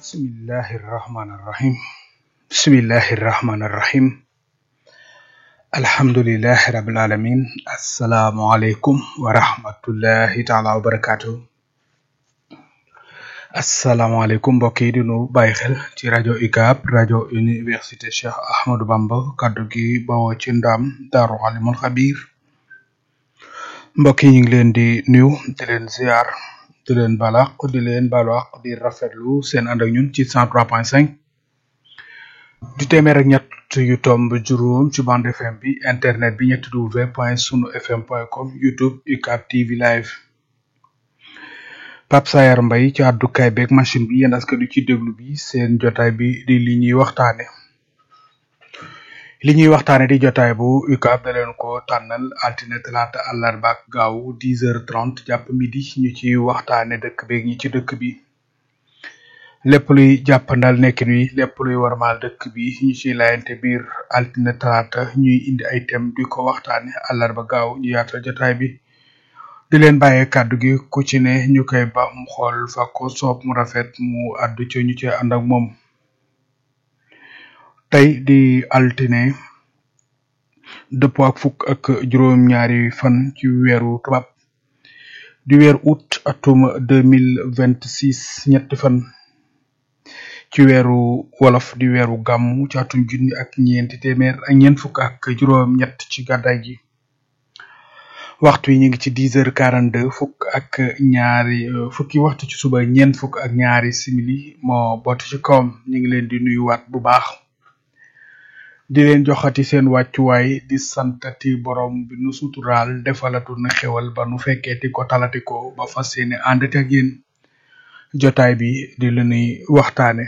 bismillahi irrahmani irrahim bismillahi irrahmani irrahim alhamdulilahi rabil alamin asalaamualeykum wa rahmatullahi taala wa barakatuh asalaamaaleykum mbokk yi di nu bàyyi xel ci rajo UCAB rajo université Cheikh Ahmadou Bamba kaddu gi bawoo ci ndaam daaru alimul xabir mbokk yi ñu ngi leen di nuyu di leen ziar di leen balaq di leen balaq di rafetlu seen ànd ak ñun ci cent trois point cinq di téeméer ak ñett yu tomb juróom ci bande fm bi internet bi ñetti w point sunu fm point com youtube UCAB TV live Pape Sayar Mbaye ci àddukaay beeg machine bi yéen askan wi ci déglu bi seen jotaay bi di li ñuy waxtaane li ñuy waxtaane di jotaay bu UCAB da leen ko tànnal altine talaata àllarba ak gaaw dix heures trente jàpp midi ñu ci waxtaane dëkk beeg ñi ci dëkk bi lépp luy jàppandal nekkin wi lépp luy warmaal dëkk bi ñu ciy layante biir altine talaata ñuy indi ay thème di ko waxtaane àllarba gaaw ñu yaatal jotaay bi di leen bàyyee kàddu gi ku ci ne ñu koy ba mu xool fa ko soob mu rafet mu àddu ci ñu ci ànd ak moom tey di altine dëppoo ak fukk ak juróom-ñaari fan ci weeru tubaab di weer août atum deux mille vingt six ñetti fan ci weeru wolof di weeru gàmmu ci atum junni ak ñeenti téeméer ak ñeent fukk ak juróom-ñett ci gàddaay gi waxtu yi ñu ngi ci dix heures quarante deux fukk ak ñaari fukki waxtu ci suba ñeent fukk ak ñaari simili moo boot ci kawam ñu ngi leen di nuyuwaat bu baax di leen joxati seen wàccuwaay di santati borom bi nu suturaal defalatu na xewal ba nu fekkeeti ko talati ko ba fas yéene àndati ak yéen jotaay bi di lu nuy waxtaane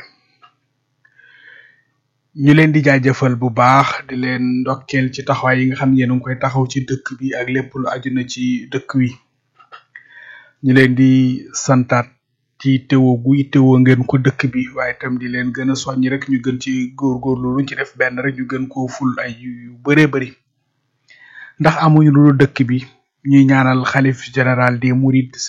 ñu leen di jaajëfal bu baax di leen ndokkeel ci taxawaay yi nga xam ne yéen a ngi koy taxaw ci dëkk bi ak lépp lu aju na ci dëkk wi ñu leen di santaat ci teewoo gu teewoo ngeen ko dëkk bi waaye itam di leen gën a soññ rek ñu gën ci góorgóorlu luñ ci def benn rek ñu gën koo ful ay yu bëree bëri ndax amuñu lu dëkk bi ñuy ñaanal xalif général des mourides